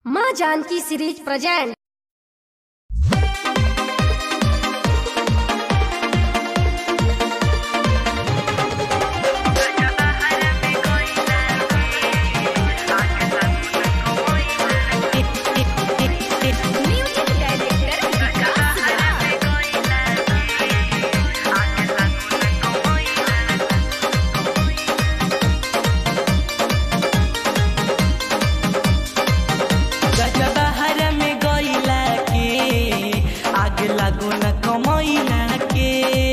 माँ Janaki series present गजबहर में गईला के आग लागो न कमैला के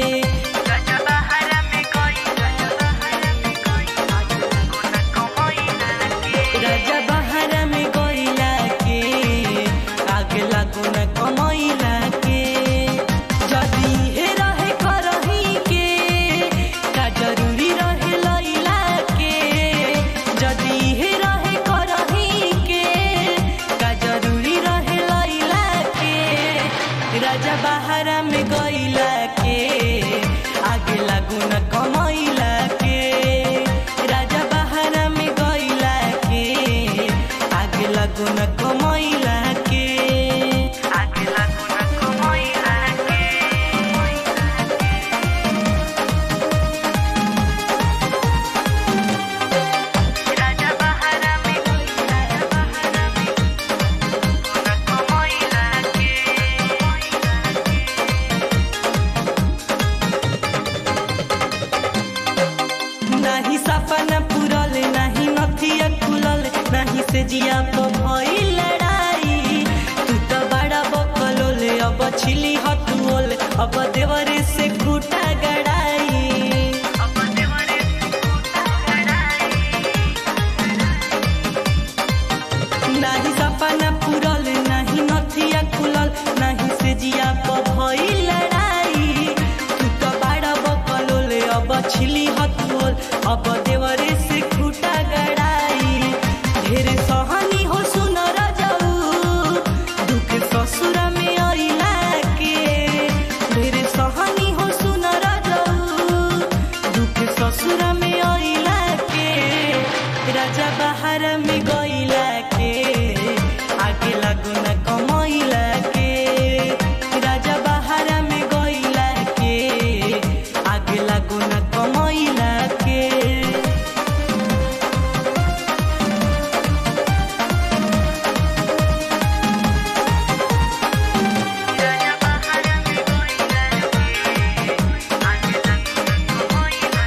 गजबहर में गईला के आग लागो न कमैला के जदी हे रहे करही के का जरूरी रहे लैला के जदी हे रहे करही के का जरूरी रहे लैला के राजा बहारा में गईला के आगे लागू न कमैला के राजा बहारा में गईला के आगे लागू न कमैला के आगे लागू न कमैला के राजा बहारा में राजा बहारा में न कमैला के नाही सपना पुरल नाही नथिया खुलल नाही से जिया तो भई लड़ाई तू तो बड़ा बकलोल अब छिली हतुओल अब देवरे से खूटा गड़ाई अब देवरे से खूटा गड़ाई नाही सपना पुरल नाही नथिया खुलल नाही से जिया प भई लड़ाई तू तो बाड़ा बकलोल अब छिली हतुल अब देवरे से खूटा गड़ाई ढेर सहनी हो सुन रजाऊ दुख ससुर में अइला के ढेर सहनी हो सुन रजाऊ दुख ससुर में अइला के राजा बाहर में गइला के आगे लागू न कमैला के राजा बाहर में गइला के आगे लागू न कमैला के राजा बाहर में गइला के आगे लागू न कमैला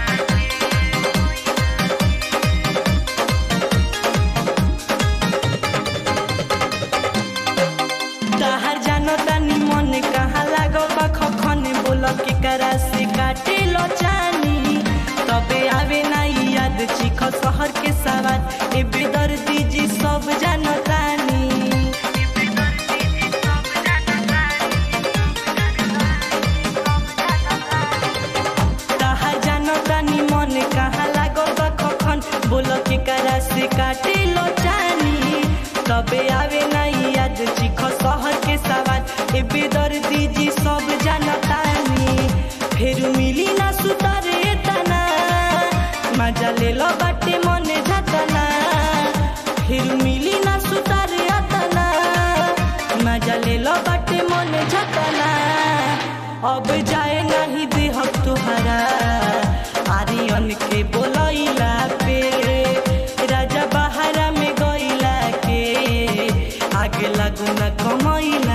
तहार जानो तानी मन कहाँ लागो बा खखन बोल के करा से काटे लो चानी तबे आवे ना याद चिख शहर के सवार ए बेदर्दी जी सब जानो तानी तहार जानो तानी मन कहाँ लागो बा खखन बोल के करा से काटे लो चानी तबे आवे ना याद चिख शहर के सवार ए बेदर्दी जी सब जानतानी फेर मिली ना सुतारे तना मजा ले लो बाटे मने जातना फिर मिली ना सुतारे तना मजा ले लो बाटे मने जातना अब जाए नहीं देह तुहरा आर्यन के बोलैला पे राजा बहारा में गइला के आगे लागू न कमैला